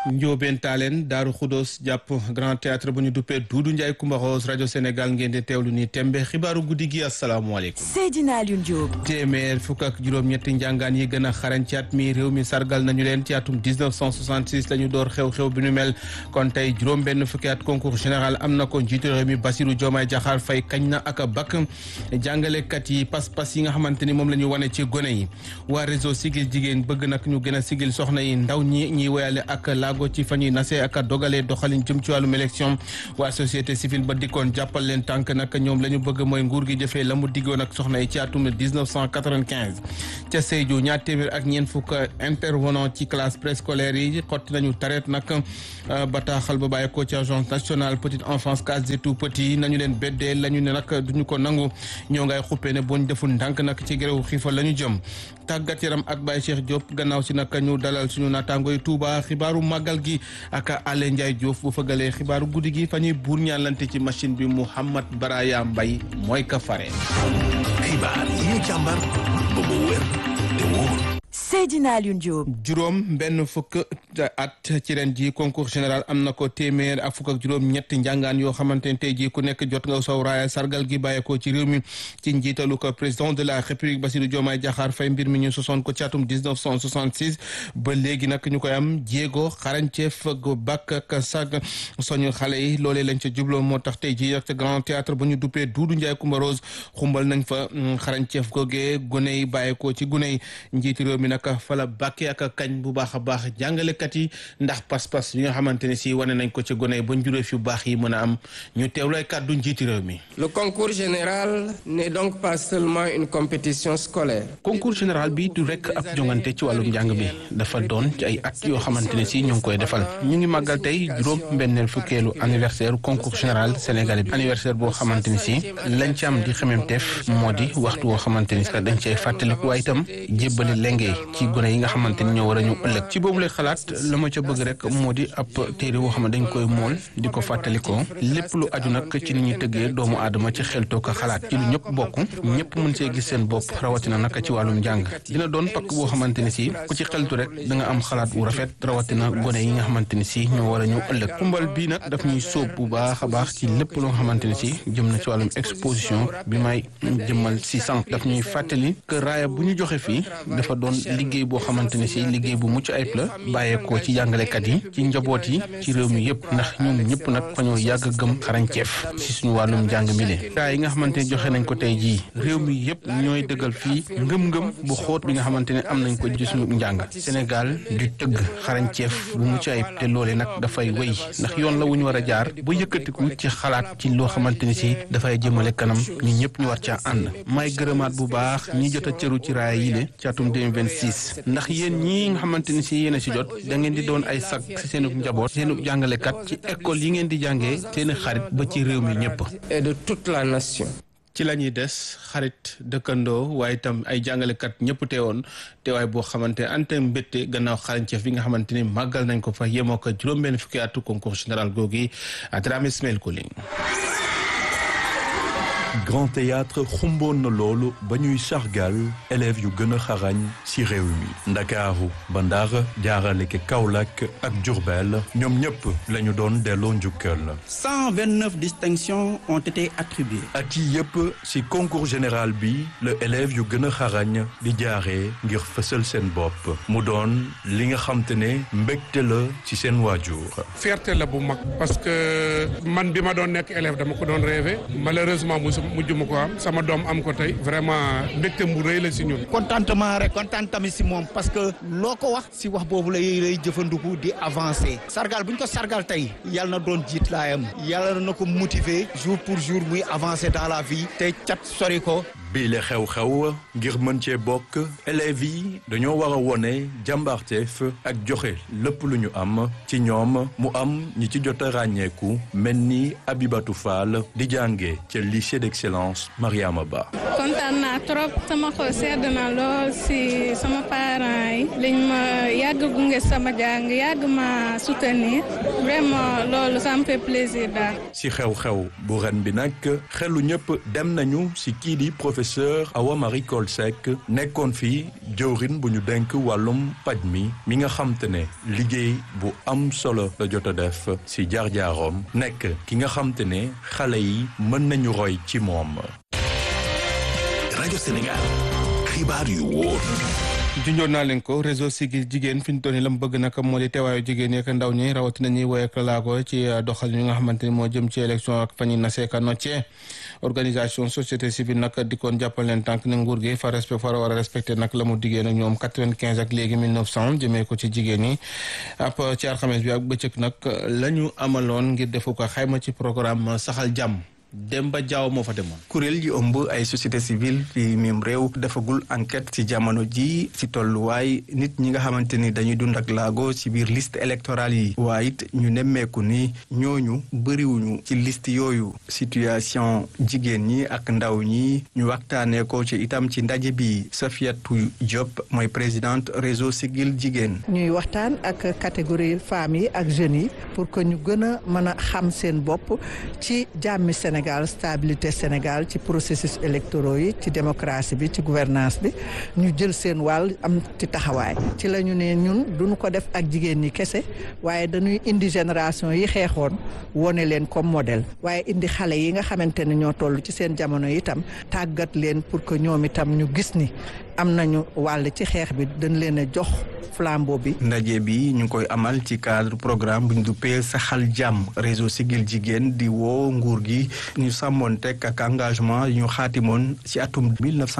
Njóobeen Taaleen Daaru Xudoos jàpp Grand Théâtre bu ñu duppee Duudu Njaay Kumba Rose rajo Sénégal ngeen di teewlu ni tembe xibaaru guddi gi asalaamaaleykum Seydina Alioune Diop. téeméer fukk ak juróom-ñetti njàngaan yi gën a xarañ ci at mi réew mi sargal nañu leen ci atum 1966 la ñu door xew-xew bi nu mel kon tey juróom-benn fukki at concours général am na ko njiitu réew mi Bassirou Diomaye Diakhar Faye kañ na ak a bakk jàngalekat yi pas-pas yi nga xamante ni moom la ñu wane ci gone yi waa réseau sigil jigéen bëgg nag ñu gën a sigil soxna yi ndaw ñi ñiy woyale ak laago ci fa ñuy nasee ak a dogalee doxalin jëm ci wàllum élection waa société civile ba dikkoon jàppal leen tànk nag ñoom la ñu bëgg mooy nguur gi jëfee la mu diggoon ak soxna yi ci atum 1995 ca Sédhiou ñaar téeméer ak ñeent fukk intervenant ci classe préscolaire yi xotti nañu tareet nag bataaxal ba bàyyi ko ci agence nationale petite enfance case des tout petits nañu leen beddee la ñu ne nag duñu ko nangu ñoo ngay xuppee ne boñ deful ndànk nag ci gréwu xiifal la ñu jëm tàggat yaram ak Baye Cheikh Diop gannaaw si nag ñu dalal suñu naataango yi Touba xibaaru màggal gi ak Alé Ndiaye Diouf bu fëgalee xibaaru guddi gi fa ñuy buur ñaalante ci machine bi Mouhamad Baraya Mbay mooy ka fare xibaar yi ñu càmbar ba mu wér te wóor Seydina Alioune Diop. juróom benn fukk at ci ren ji concours général am na ko téeméer ak fukk ak juróom ñetti njàngaan yoo xamante ne tey jii ku nekk jot nga saw raaya sargal gi bàyyeekoo ci réew mi ci njiitalu ko président de la république Bassirou Diomaye Diakhar Faye mbir mi ñu sosoon ko ci atum 1966 ba léegi nag ñu koy am jéego xarañceef gu bàkk ak sag soñu xale yi loolee lañ ca jubloo moo tax tey jii ak grand théâtre bu ñu duppee Duudu Njaay Kumba Rose xumbal nañ fa xarañceef googee gune yi bàyyeekoo ci gune yi njiiti réew mi nag fala bàkkee ak kañ bu baax a baax jàngalekat yi ndax pas-pas yi nga xamante ne si wane nañ ko ci gone yi ba njuréef yu baax yi mën a am ñu teewlooy kàddu njiiti réew mi Le concours général n'est donc pas seulement une compétition scolaire. concours général bi du rekk ab jongante ci wàllum njàng bi dafa doon ci ay at yoo xamante ne si ñu ngi koy defal ñu ngi màggal tey juróom mbenneel fukkeelu anniversaire concours général sénégalais bi anniversaire boo xamante ni si lañ ci am di xememteef moo di waxtu woo xamante ni dañ cay fàttaliku waaye itam jébbali lengee ci gone yi nga xamante ni ñoo war a ñu ëllëg ci boobu lay xalaat la ma ca bëgg rek moo di ab téere woo xam ne dañ koy mool di ko fàttalikoo lépp lu aju nag ci ni ñuy tëggee doomu aadama ci xeltoo ko xalaat ci lu ñëpp bokk ñëpp mën see gis seen bopp rawatina nag ci wàllum njàng dina doon pakk boo xamante ni si ku ci xeltu rek da nga am xalaat wu rafet rawatina gone yi nga xamante ni si ñoo war a ñu ëllëg xumbal bii nag daf ñuy sóob bu baax a baax ci lépp loo xamante ni si jëm na ci wàllum exposition bi may jëmmal si sànq daf ñuy fàttali que raaya bu ñu joxe fii dafa doon liggéey boo xamante ni si liggéey bu mucc ayib la bàyyeekoo ci jàngalekat yi ci njaboot yi ci réew mi yëpp ndax ñoom ñëpp nag fa ñoo yàgg gëm xarañceef ci suñu wàllum njàng mi le gaa yi nga xamante ni joxe nañ ko tey jii réew mi yëpp ñooy dëggal fii ngëm-ngëm bu xóot bi nga xamante ne am nañ ko ci suñu njàng Sénégal di tëgg xarañceef bu mucc ayib te loole nag dafay wéy ndax yoon la wu ñu war a jaar ba yëkkatiku ci xalaat ci loo xamante ni si dafay jëmale kanam ñi ñëpp ñu war caa ànd may gërëmaat bu baax ñi jot a cëru ci raaya yi le ci atum 2026 ndax yéen ñii nga xamante ni si yéen a si jot da ngeen di doon ay sag si seenu njaboot seenu jàngalekat ci école yi ngeen di jàngee seeni xarit ba ci réew mi ñëpp. et de toute la nation. ci la ñuy des xarit dëkkandoo waaye itam ay jàngalekat ñëpp teewoon teewaay boo xamante ne ante mbétte gannaaw xarañceef bi nga xamante ni màggal nañ ko fa yemoo ko juróom-benn fukki atu concours général googi Dramé Ismaël Koling Grand Théâtre xumboon na loolu ba ñuy sargal élèves yu gën a xarañ ci réew mi ndakaaru ba Ndar jaarale ke Kaolack ak Diourbel ñoom ñëpp la ñu doon delloo njukkal 129 distinctions ont été attribuées. at yi yëpp ci concours général bi la élèves yu gën a xarañ di jaaree ngir fësal seen bopp mu doon li nga xam te ne mbégte la ci seen waajur fierté la bu mag parce que man bi ma doon nekk élève dama ko doon rêvé malheureusement musu mujj ma ko am sama doom am ko tey vraiment mbégte mu rëy la si ñun. contentement rek kontaan tamit si moom parce que loo ko wax si wax boobu lay lay jëfandiku di avancer sargal bu ñu ko sargal tey yàlla na doon jiit laayam yàlla na ko motiver jour pour jour muy avancer dans la vie te cat sori ko. bii la xew-xew ngir mën cee bokk élèves yi dañoo war a wone jàmbaarteef ak joxe lépp lu ñu am ci ñoom mu am ñi ci jot a ràññeeku mel ni Abibatou Fall di jànge ca lycée d'excellence Mariama Ba. kontaan naa trop sama xol sedd na lool si sama parents yi liñ ma yàgg gunge sama jàng yàgg ma soutenir vraiment loolu ça me fait plaisir daal. si xew-xew bu ren bi nag xelu ñëpp dem nañu si kii di professeur professeur Awa Marie Coll Seck nekkoon fi jëwrin bu ñu denk wàllum paj mi mi nga xam te ne liggéey bu am solo la jot a def si jaar-jaarom nekk ki nga xam te ne xale yi mën nañu roy ci moom. rajo Sénégal xibaar yu wóor. junjoon naa leen ko réseau Siggil jigéen fi ñu toll nii la mu bëgg nag moo di teewaayu jigéen yeeg ndaw ñi rawatina ñuy woy ak laago ci doxal yi nga xamante ni moo jëm ci élection ak fa ñuy naseeka noccee organisation société civile nag dikkoon jàppal leen tànk ne nguur gi fa respect fa war a respecté nag la mu diggee nag ñoom 95 ak léegi 1900 jëmee ko ci jigéen ñi ab ci alxames bi ak bëccëg nag la ñu amaloon ngir defu ko xayma ci programme saxal jàmm Demba Diaw moo fa demoon. kuréel yi ëmb ay société civile fi mim réew defagul enquête ci jamono ji ci tolluwaay nit ñi nga xamante ni dañuy dund ak laago ci biir liste électorale yi waaye it ñu nemmeeku ni ñooñu bëriwuñu ci liste yooyu situation jigéen ñi ak ndaw ñi ñu waxtaanee ko ci itam ci ndaje bi Safiatou Diop mooy présidente réseau Siggil jigéen. ñuy waxtaan ak catégorie femmes yi ak jeunes yi pour que ñu gën a mën a xam seen bopp ci jàmmi Sénégal. Sénégal stabilité Sénégal ci processus électoraux yi ci démocratie bi ci gouvernance bi ñu jël seen wàll am ci taxawaay ci la ñu ne ñun duñu ko def ak jigéen ñi kese waaye dañuy indi génération yi xeexoon wone leen comme modèle waaye indi xale yi nga xamante ne ñoo toll ci seen jamono itam tàggat leen pour que ñoom itam ñu gis ni am nañu wàll ci xeex bi dañ leen a jox flambeau bi. ndaje bi ñu ngi koy amal ci cadre programme bu ñu duppee saxal jàmm réseau Siggil jigéen di woo nguur gi ñu sàmmoon teg ak engagement yu ñu xaatimoon ci atum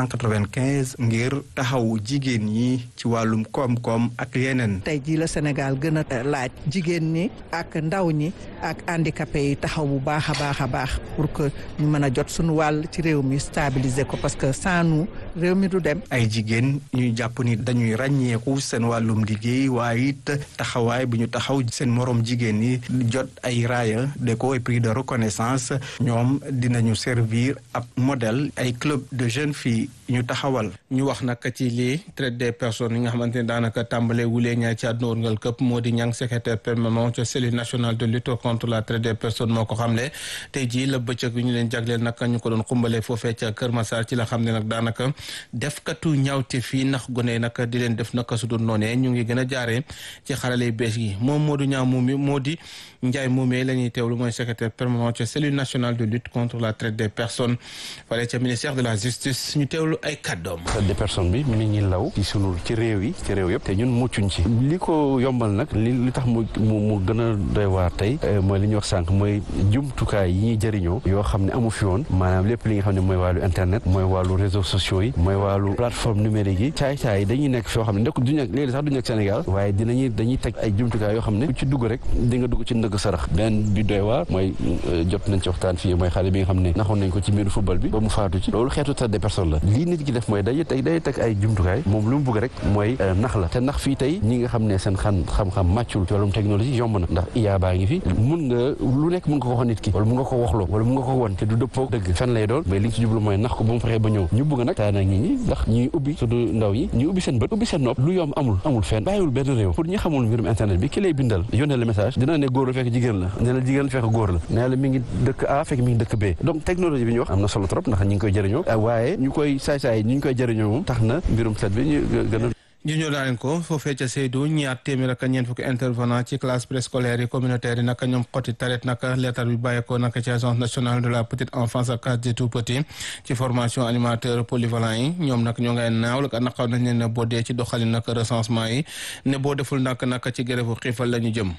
1995 ngir taxawu jigéen ñi ci wàllum koom-koom ak yeneen. tey jii la Sénégal gën a laaj jigéen ñi ak ndaw ñi ak handicapé yi taxaw bu baax a baax a baax pour que ñu mën a jot suñu wàll ci réew mi stabiliser ko parce que sans nous réew mi du dem. ay jigéen ñuy jàpp ni dañuy ràññeeku seen wàllum liggéey waaye it taxawaay bu ñu taxaw seen morom jigéen ñi jot ay raaya déco et prix de reconnaissance ñoom dinañu servir ab modèle ay club de jeunes filles ñu taxawal. ñu wax nag ci lii traite des personnes yi nga xamante ne daanaka tàmbale wulee ñaay ci àdduna wërngal këpp moo di ñang secrétaire permanent ca cellule nationale de lutte contre la traite des personnes moo ko xamle tey jii la bëccëg bi ñu leen jagleel nag ñu ko doon xumbalee foofee ca Kër Massar ci la xam ne nag daanaka defkatu ñaawte fii ndax gone nag di leen def naka su dul noonee ñu ngi gën a jaaree ci xarale yu bees yi moom Modou Niang Moumi moo di Ndiaye Moumé la ñuy teewlu mooy secrétaire permanent ca cellule nationale de lutte contre la traite des personnes fale ca ministère de la justice ñu teewlu ay kàddoom. traite des personnes bi mi ngi law ci sunu ci réew yi ci réew yëpp te ñun muccuñ ci li ko yombal nag li li tax mu mu mu gën a doy waar tey mooy li ñuy wax sànq mooy jumtukaay yi ñuy jëriñoo yoo xam ne amu fi woon maanaam lépp li nga xam ne mooy wàllu internet mooy wàllu réseaux sociaux yi mooy wàllu plateforme numérique yi caay-caay yi dañuy nekk foo xam ne ndekk du nekk léegi sax du nekk Sénégal waaye dinañuy dañuy teg ay jumtukaay yoo xam ne ku ci dugg rek di nga dugg ci ndëgg sarax benn bi doy waar mooy jot nañ ci waxtaan fii mooy xale bi nga xam ne naxoon nañ ko ci mbiru football bi ba mu faatu ci loolu xeetu traite des personnes la lii nit ki def mooy day teg day teg ay jumtukaay moom lu mu bëgg rek mooy nax la te nax fii tey ñi nga xam ne seen xam xam-xam màccul ci wàllum technologie yomb na ndax IA baa ngi fi mun nga lu nekk mun nga ko wax nit ki wala mun nga ko waxloo wala mun nga ko won te du dëppoo dëgg fen lay doon mais li nga ci jublu mooy nax ko ba mu fexee ba ñëw ñu bëgg nag taa nag nit ñi ndax ñuy ubbi surtout ndaw yi ñu ubbi seen bët ubbi seen nopp lu yomb amul amul fenn bàyyiwul benn réew pour ñi xamul mbirum internet bi ki lay bindal yónnee la message dina ne góor la fekk jigéen la ne la jigéen la fekk góor la ne la mi ngi dëkk A fekk mi ngi dëkk B donc technologie bi ñu wax am na solo trop ndax ñi ngi koy jëriñoo waaye ñu koy saay-saay ñi ñu koy jëriñoo moom tax na mbirum set bi ñu gën a ñu ñëw daa leen ko foofee ca Seydou ñaar téeméer ak ñeent fukki intervenant ci classe préscolaire yi communautaire yi naka ñoom xoti taret naka leetar bi bàyyeekoo naka ci agence nationale de la petite enfance ak case des tout petits ci formation animateur polyvalent yi ñoom nag ñoo ngay naaw la naqaw nañ leen ne boo dee ci doxalin naka recensement yi ne boo deful nak naka ci grève xiifal la ñu jëm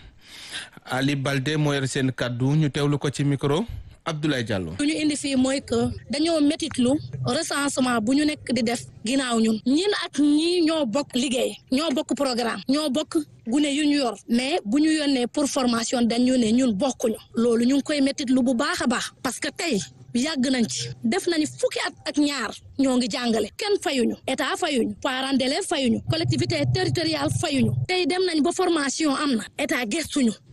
Ali Balde moo yor seen kaddu ñu teewlu ko ci micro Abdoulaye Diallo. lu ñu indi fii mooy que dañoo métitlu recensement bu ñu nekk di def ginnaaw ñun ñin ak ñii ñoo bokk liggéey ñoo bokk programme ñoo bokk gune yu ñu yor mais bu ñu yónnee pour formation dañu ne ñun bokkuñu loolu ñu ngi koy métitlu bu baax a baax parce que tey yàgg nañ ci def nañu fukki at ak ñaar ñoo ngi jàngale kenn fayuñu état fayuñu parents d'élèves fayuñu collectivité territoriale fayuñu tey dem nañ ba formation am na état gestuñu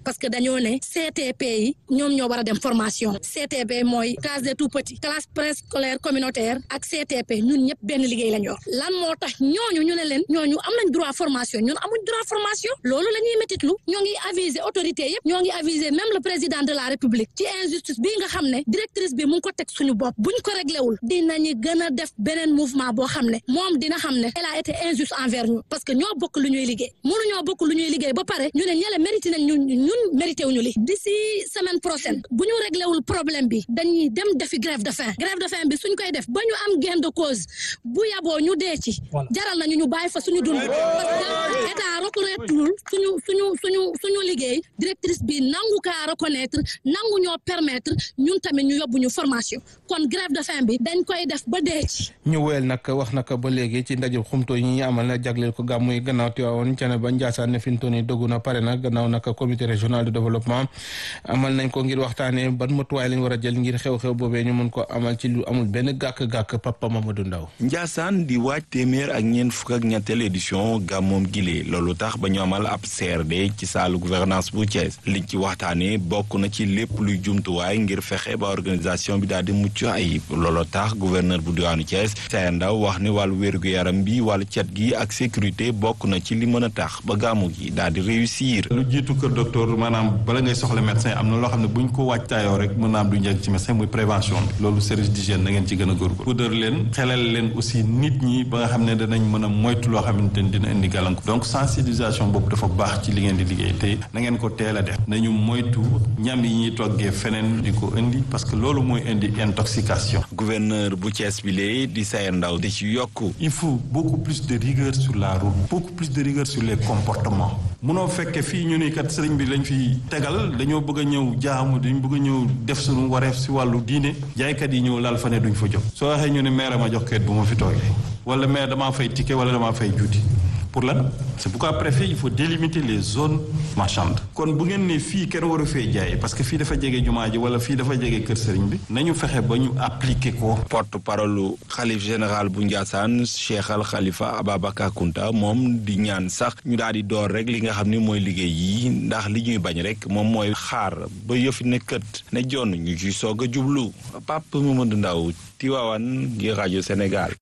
parce que dañoo ne CTP yi ñoom ñoo war a dem formation CTP mooy case des tout petits classe préscolaire communautaire ak CTP ñun ñëpp benn liggéey lañ yor lan moo tax ñooñu ñu ne leen ñooñu am nañ droit formation ñun amuñ droit formation loolu la ñuy métitlu ñoo ngi aviser autorité yëpp ñoo ngi aviser même le président de la république ci injustice bii nga xam ne directrice bi mu ngi ko teg suñu bopp buñ ko réglé wul dinañu gën a def beneen mouvement boo xam ne moom dina xam ne elle a été injuste envers ñu parce que ñoo bokk lu ñuy liggéey mënu ñoo bokk lu ñuy liggéey ba pare ñu ne ñele mérité nañ ñun ñun mérité wuñu li d'ici semaine prochaine bu ñu réglé wul problème bi dañuy dem defi grève de faim grève de faim bi suñ koy def ba ñu am gain de cause bu yaboo ñu dee ci jaral nañu ñu bàyyi fa suñu dund parce que état reconnaître suñu suñu suñu suñu liggéey directrice bi nangu kaa reconnaître nangu ñoo permettre ñun tamit ñu yóbbu ñu formation kon grève de faim bi dañ koy def ba dee ci ñu wéyal nag wax naka ba léegi ci ndaje xumto yi ñuy amal na jagleel ko gàmmu yi gannaaw Tiwaawoon ca ne ba Njaasaan ne fi mu toll nii doggu na pare na gannaaw naka comité régional de développement amal nañ ko ngir waxtaanee ban matuwaay lañ war a jël ngir xew-xew boobee ñu mën ko amal ci lu amul benn gàkk-gàkk Papa Mamadou Ndaw Njaasaan di waaj téeméer ak ñeent fukk ak ñetteel édition gàmmoom gile loolu tax ba ñu amal ab CRD ci saalu gouvernance bu Thiès liñ ci waxtaanee bokk na ci lépp luy jumtuwaay ngir fexe ba organisation bi daal di mucc ayib loolu tax gouverneur bu diwaanu Thiès Sayer Ndaw wax ne wàllu wér-gu-yaram bi wàllu cet gi ak sécurité bokk na ci li mën a tax ba gàmmu gi daal di réussir. lu jiitu kër docteur maanaam bala ngay soxla médecin am na loo xam ne bu ñu ko waajtaayoo rek mën naa am du njëkk ci médecin muy prévention bi loolu service d'hygiène na ngeen ci gën a góorgóorlu puudar leen xelal leen aussi nit ñi ba nga xam ne danañ mën a moytu loo xamante ni dina indi gàllankoor donc sensibilisation boobu dafa baax ci li ngeen di liggéey te na ngeen ko teel a def nañu moytu ñam yi ñuy toggee feneen di ko indi parce que loolu mooy indi intoxication. gouverneur bu Thiès bi lee di Sayer Ndaw di ci yokku. il faut beaucoup plus de rigueur sur la route beaucoup plus de rigueur sur les comportements munoo fekke fii ñu ni kat sëriñ bi lañ fi tegal dañoo bëgg a ñëw jaamu dañ bëgg a ñëw def suñu wareef si wàllu diine jaaykat yi ñëw laal fa ne duñ fa jóg soo waxee ñu ne maire ma jox kayit bu ma fi toogee wala maire damaa fay ticket wala damaa fay juuti pour lan c'est pourquoi préfet il faut délimiter les zones marchandes kon bu ngeen ne fii kenn waru fee jaay parce que fii dafa jege jumaa ji wala fii dafa jege kër sëriñ bi nañu fexe ba ñu appliquer ko. porte parole xalif général bu Ndiassane Cheikh Al Khalifa Ababacar Kounta moom di ñaan sax ñu daal di door rek li nga xam ni mooy liggéey yi ndax li ñuy bañ rek moom mooy xaar ba yëfi ne kët ne jonn ñu ci soog a jublu Pape Mamadou Ndaw Tivaouane ngir rajo Sénégal.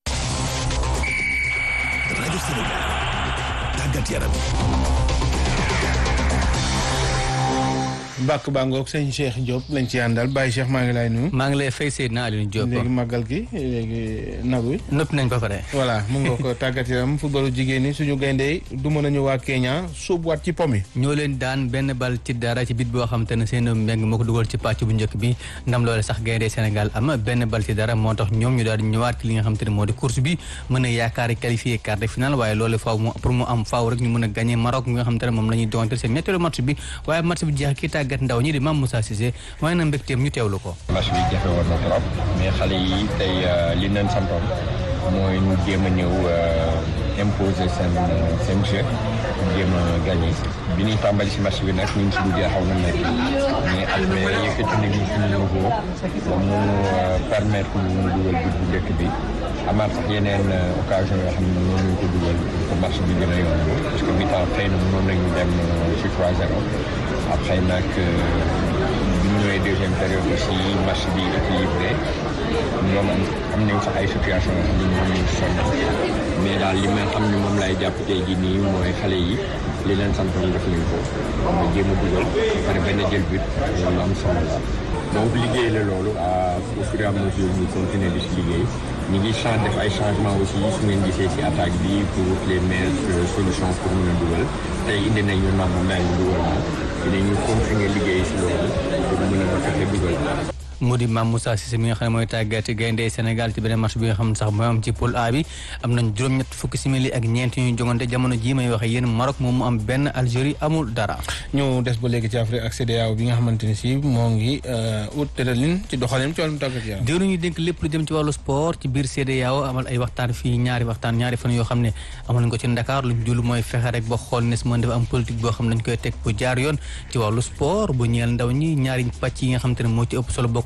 rajo Sénégal. tàggat yaram. bàkk bàngoog sëñ Cheikh Diop lañ ci àndal Baye Cheikh maa ngi lay nuyu. maa ngi lay fay Seydina Alioune Diop. léegi màggal gi léegi nagu yi. nëpp nañ ba pare. voilà mu nga ko tàggat yaram footballu jigéen ñi suñu gayndee du mën a ñu waa Kenya sóobuwaat ci pom yi. ñoo leen daan benn bal ci dara ci bit boo xam te ne seen mbeng moo ko dugal ci pàcc bu njëkk bi ndam loole sax gayndee Sénégal am benn bal ci dara moo tax ñoom ñu daal di ñëwaat ci li nga xam te ne moo di course bi mën a yaakaar qualifié quart de finale waaye loolu faaw mu pour mu am faaw rek ñu mën a gagné Maroc mi nga xam te ne moom la ñuy doonte seen ñetteelu match bi waaye match bi jeex kii tàggat ndaw ñi di Mame Moussa Cissé waaye na mbégteem ñu teewlu ko match bi jafe woon na trop mais xale yi tey li leen santoon mooy ñu jéem a ñëw imposer seen seen jeu jéem a gagné bi ñuy tàmbali si match bi nag ñu ngi si duggee xaw na métti mais après yëkkati nañu suñu niveau ba mu permettre ñu dugal but bu njëkk bi amaat sax yeneen occasion yoo xam ne noonu ñu ko dugal pour match bi gën a yomb parce que mi-temps xëy na mënoon nañu dem si 3-0 après nag bi ñu ñëwee deuxième période aussi match bi équilibré ñoom am nañ sax ay situation yoo xam ne ñoom ñu sonn mais daal li may xam ne moom lay jàpp tey jii nii mooy xale yi li leen santoon def nañ ko nga jéem a dugal pare benn jël but loolu am solo la donc liggéey la loolu au fur et à mesure ñu continuer di si liggéey ñu ngi change def ay changement aussi su ngeen gisee si attaque bi pour les meilleures solutions pour mën a dugal tey indi nañu nangu mel dugal na dinañu continuer liggéey si loolu pour mën a fexe dugal mu di Mame Moussa Cissé mi nga xam ne mooy tàggati gaynde Sénégal ci beneen match bi nga xam ne sax mooy am ci poule A bi am nañ juróom-ñett fukki simili ak ñeent ñu jongante jamono jii may waxe yéen Maroc moom mu am benn Algérie amul dara ñu des ba léegi ci Afrique ak CEDEAO bi nga xamante ne si moo ngi ut tëralin ci doxalin ci wàllum tàggat yaram diiru ñu dénk lépp lu jëm ci wàllu sport ci biir CEDEAO amal ay waxtaan fii ñaari waxtaan ñaari fan yoo xam ne amal nañ ko ci Dakar luñ jul mooy fexe rek ba xool nes mën dafa am politique boo xam ne dañ koy teg bu jaar yoon ci wàllu sport bu ñeel ndaw ñi ñaari pàcc yi nga xam te ne moo ci ëpp solo bokk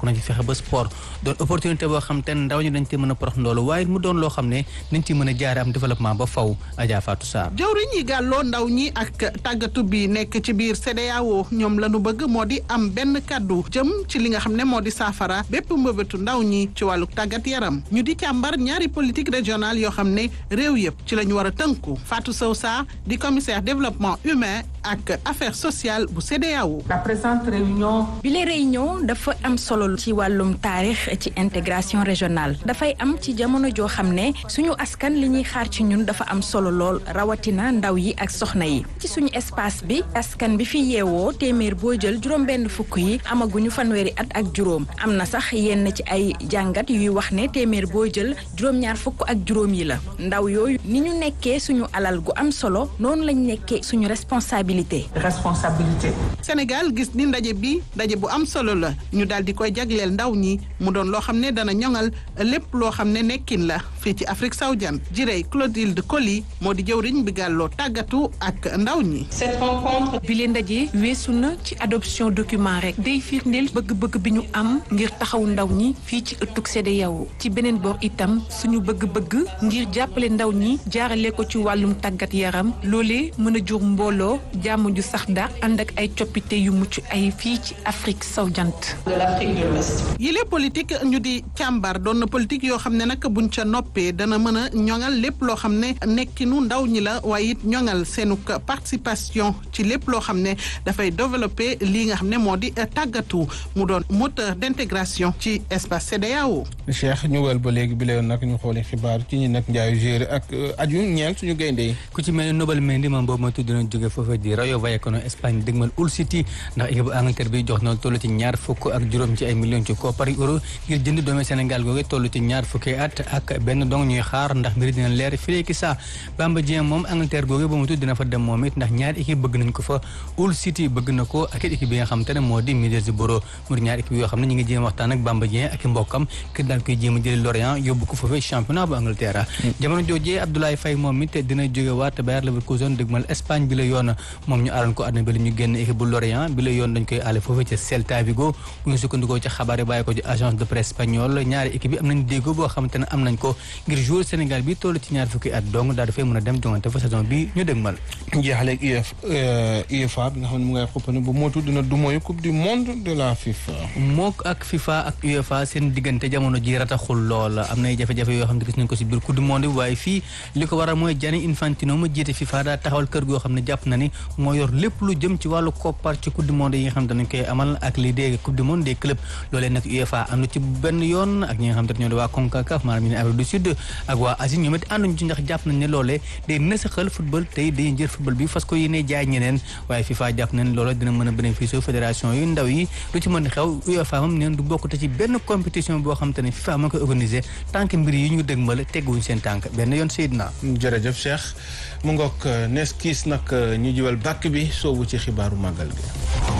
bokk na ci fexe ba sport doon opportunité boo xam te ne ndaw ñi dañ ci mën a porox ndoolu waaye mu doon loo xam ne dañ ci mën a jaare am développement ba faw Adja Fatou Sarr jawriñ yi gàlloo ndaw ñi ak tàggatu bi nekk ci biir CEDEAO ñoom la ñu bëgg moo di am benn kàddu jëm ci li nga xam ne moo di saafara bépp mbëbëtu ndaw ñi ci wàllu tàggat yaram ñu di càmbar ñaari politique régionale yoo xam ne réew yëpp ci la ñu war a tënku Fatou Sow Sarr di commissaire développement humain ak affaires sociales bu CEDEAO. la présente réunion. bi la réunion dafa am solo ci wàllum taarix ci intégration régionale dafay am ci jamono joo xam ne suñu askan li ñuy xaar ci ñun dafa am solo lool rawatina ndaw yi ak soxna yi ci suñu espace bi askan bi fi yeewoo téeméer boo jël juróom-benn fukk yi amaguñu fanweeri at ak juróom am na sax yenn ci ay jàngat yuy wax ne téeméer boo jël juróom-ñaar fukk ak juróom yi la ndaw yooyu ni ñu nekkee suñu alal gu am solo noonu lañ nekkee suñu responsabilité. responsabilité. Sénégal gis ni ndaje bi ndaje bu am solo la ñu daal di koy jagleel ndaw ñi mu doon loo xam ne dana ñoŋal lépp loo xam ne nekkin la fii ci Afrique sawjan jirey Clotilde Coly moo di jëwriñ bi gàlloo tàggatu ak ndaw ñi. cette rencontre. bi leen ndaje weesu na ci adoption document rek day firndeel bëgg-bëgg bi ñu am ngir taxaw ndaw ñi fii ci ëttug CEDEAO ci beneen boor itam suñu bëgg-bëgg ngir jàppale ndaw ñi jaarale ko ci wàllum tàggat yaram loolee mën a jur mbooloo jàmm ju sax dàq ànd ak ay coppite yu mucc ay fii ci Afrique sowu jant. de l'Afrique de l'Ouest. yile politique ñu di càmbar doon na politique yoo xam ne nag buñ ca noppee dana mën a ñoŋal lépp loo xam ne nekkinu ndaw ñi la waaye it ñoŋal seenu participation ci lépp loo xam ne dafay développer lii nga xam ne moo di tàggatu mu doon moteur d'intégration ci espace CEDEAO. Cheikh ñu wël ba léegi bi la yoon nag ñu xoolee xibaar ci ñi nag njaayu gérer ak aju ñeel suñu gaynde yi. ku ci mel ni Nobel Mendy moom boobu ma tudd na jóge foofa di Rayo Vallecano Espagne dëgmal Hull City ndax équipe bu Angleterre bi jox na toll ci ñaar fukk ak juróom ci ay millions ci koppari euro ngir jënd doomi Sénégal googu toll ci ñaar fukki at ak benn dong ñuy xaar ndax mbiri dina leer fii ki saa Bamba Dieng moom Angleterre googu ba mu tudd dina fa dem moom it ndax ñaari équipe bëgg nañ ko fa Hull City bëgg na ko ak équipe bi nga xam te ne moo di Middlesbrough mu di ñaari équipe yoo xam ne ñu ngi jéem waxtaan ak Bamba Dieng ak mbokkam kër daal koy jéem a jëli Lorient yóbbu ko foofee championnat bu Angleterre jamono joojee Abdoulaye Faye moom it dina jóge waat Bayer Leverkusen dëgmal Espagne bi la yoon moom ñu aaroon ko àdduna bi la ñu génn équipe bu Lorient bi la yoon dañ koy aale foofu ca Celta Vigo bu ñu sukkandikoo ci xabaar yi bàyyi ko ci agence de presse espagnole ñaari équipe yi am nañ déggoo boo xamante ne am nañ ko ngir joueur Sénégal bi toll ci ñaar fukki at donc daal dafay mën a dem jongante fa saison bi ñu dëgmal jeexaleeg UF UEFA bi nga xam ne mu ngay xuppane bu mootu dina du mooy coupe du monde de la FIFA mook ak FIFA ak UEFA seen diggante jamono ji rataxul lool am nay jafe-jafe yoo xam ne gis nañ ko si biir coupe du monde bi waaye fii li ko waral mooy Gianni Infantino ma jiite FIFA daa taxawal kër goo xam ne jàpp na ni moo yor lépp lu jëm ci wàllu koppar ci coupe du monde yi nga xam ne dañ koy amal ak lii des coupe du monde des clubs loolee nag UEFA àndu ci benn yoon ak ñi nga xam te ñoo di waa CONCACAF maanaam ñu ne Afrique du Sud ak waa Asie ñoom it ànduñu ci ndax jàpp nañ ne loolee day nësaxal football tey day jël football bi fas ko yéene jaay ñeneen waaye FIFA jàpp nañ loola dina mën a bénéficier fédération yu ndaw yi lu ci mën xew UEFA moom neen du bokk te ci benn compétition boo xam te ne FIFA moo koy organisé tànk mbir yi ñu dëgmal tegguwuñ seen tànk benn yoon Seydina jërëjëf Cheikh mu ngoog nees kiis nag ñu jiwal bàkk bi soobu ci xibaaru màggal gi